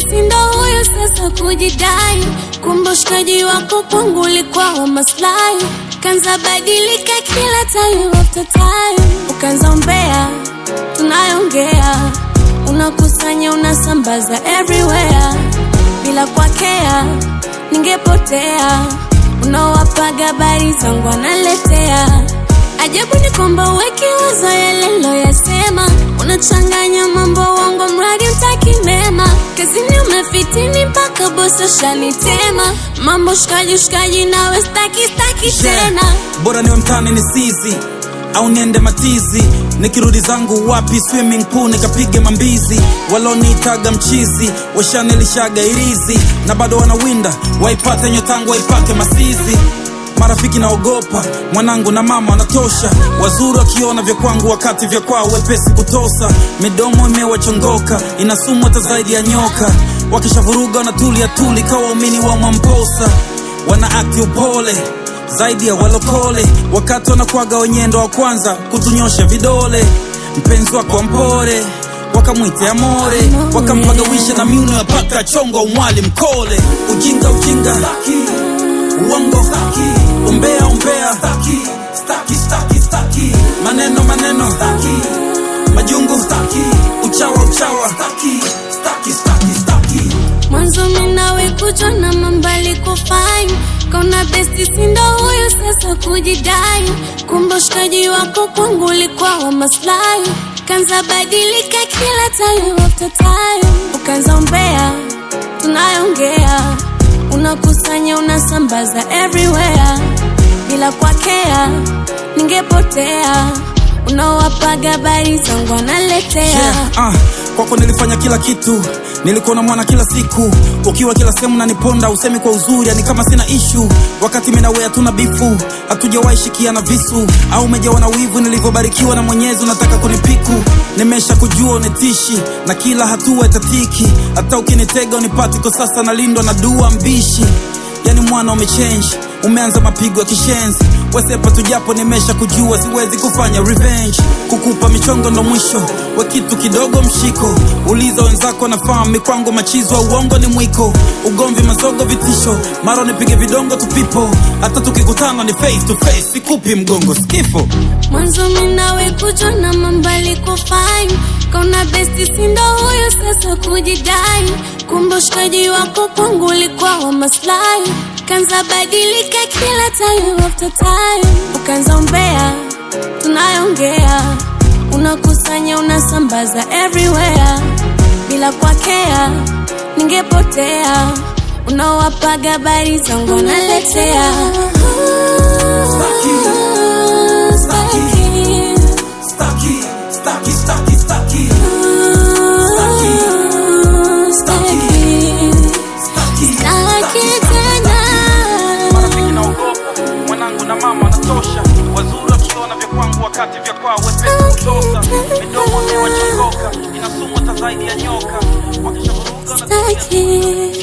sindo huyu sasa kujidai, kumbe ushikaji wako kwangu ulikuwa wa maslahi, kanza badilika kila time after time, ukanza umbea, tunayongea, unakusanya unasambaza everywhere, bila kwakea ningepotea, unawapaga habari zangu analetea Ajabu ni kwamba uweki wazo yale loyasema, unachanganya mambo wangu, mradi mtaki mema. Kazini umefitini mpaka bosi shanitema, mambo shikaji shikaji, nawe staki staki tena. bora niwe mtani ni sizi au niende matizi nikirudi zangu wapi swimming pool nikapige mambizi waloniitaga mchizi washanilishaga irizi na bado wanawinda waipate nyotangu waipake masizi marafiki naogopa mwanangu na mama wanatosha wazuri wakiona vya kwangu wakati vya kwao wepesi kutosa midomo imewachongoka inasumu hata zaidi ya nyoka wakishavuruga wanatulia tuli kawa waumini wa mwamposa wana akti upole zaidi ya walokole wakati wanakwaga wenyendo wa kwanza kutunyosha vidole mpenzi wako mpore wakamwite amore wakampagawisha na miuno ya paka chongo umwali mkole ujinga ujinga staki, uongo staki, umbea umbea staki, staki, staki, staki. maneno maneno staki, majungu staki, uchawa uchawa staki, staki, staki, staki. Mwanzo minawe kujwa na mambali kufine kauna besti sindo huyu sasa kujidai, kumbe ushikaji wako kwangu ulikuwa wa maslahi, kanza badilika kila time after time, ukanza umbea, tunayongea, unakusanya unasambaza everywhere, bila kwakea ningepotea, unawapaga habari zangu analetea yeah, uh, kwako nilifanya kila kitu nilikuwa na mwana kila siku ukiwa kila sehemu naniponda usemi kwa uzuri yani kama sina ishu wakati minawe hatuna bifu hatujawahi shikiana visu au umejawa na wivu nilivyobarikiwa na mwenyezi unataka kunipiku nimesha kujua unitishi na kila hatua itatiki hata ukinitega unipati kwa sasa nalindwa na dua mbishi yani mwana umechange umeanza mapigo ya kishenzi wesepa tujapo nimesha kujua siwezi kufanya revenge kukupa michongo ndo mwisho we kitu kidogo mshiko uliza wenzako nafahamu mikwango machizo wa uongo ni mwiko ugomvi mazogo vitisho mara nipige vidongo tupipo hata tukikutana ni face to face sikupi mgongo skifo Mwanzo minawe kujwa na mambali kufine kauna besti sindo huyu sasa kujidai, kumbe ushikaji wako kwangu ulikuwa wa maslahi, kanza badilika kila time after time, ukanza umbea, tunayongea, unakusanya unasambaza everywhere, bila kwakea ningepotea, unawapaga habari zangu analetea Staki, staki, staki, staki, staki. marafiki naogopa mwanangu na mama wanatosha wazuri wakiona vya kwangu wakati vya kwao wepesi kutosa midomo imewachongoka inasumu hata zaidi ya nyoka wakishavuruga wanatulia Staki.